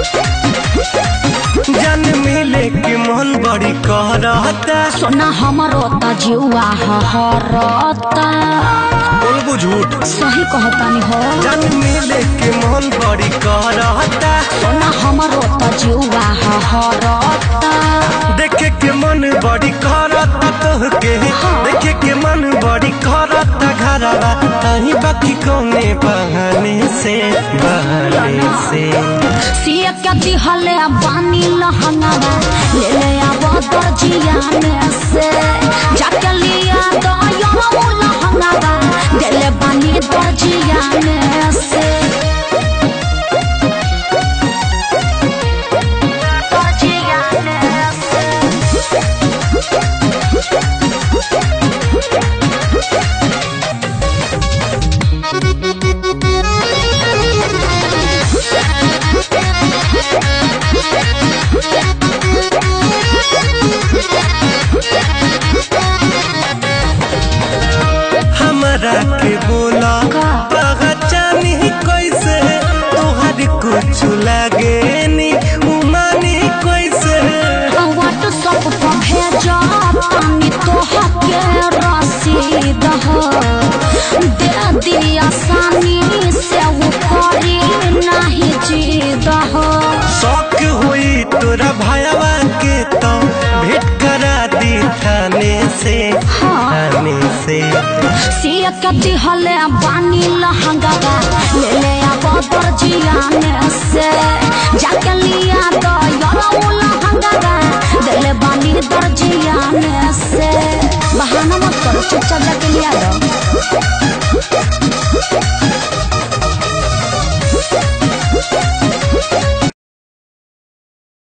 जन मिले के मन बड़ी कहता सोना हमरो त जीवा हरता बोलबू झूठ सही कहतानी हो जन मिले के मन बड़ी कहता सोना हमरो त जीवा हरता देखे के मन बड़ी करता तोहके देखे के मन बड़ी करता घरवा अही बाकी कौने बहाने से बहाने से सिए के दिहले बानी लहंगावा ले ले आबो दर्जिया में से जाके लिया तो यो लहंगावा देले बानी दर्जिया में से दर्जिया में से हमरा के बोला का? पहचानी कैसे तोहर कुछ लागे नी उमानी कैसे व्हाट्सएप पर भेजा तानी तोहके रसीद हो दे दिया आसानी से वो करी नहीं जीद हो शौक हुई तोरा भाईवा के तो भेंट करा दी थाने से थाने से सिया के दिहले बानी लहंगावा ले ले आबो दर्जिया में से जाके लिया तो यो लहंगावा देले बानी दर्जिया में से बहाना मत करो चुपचाप जाके लिया दो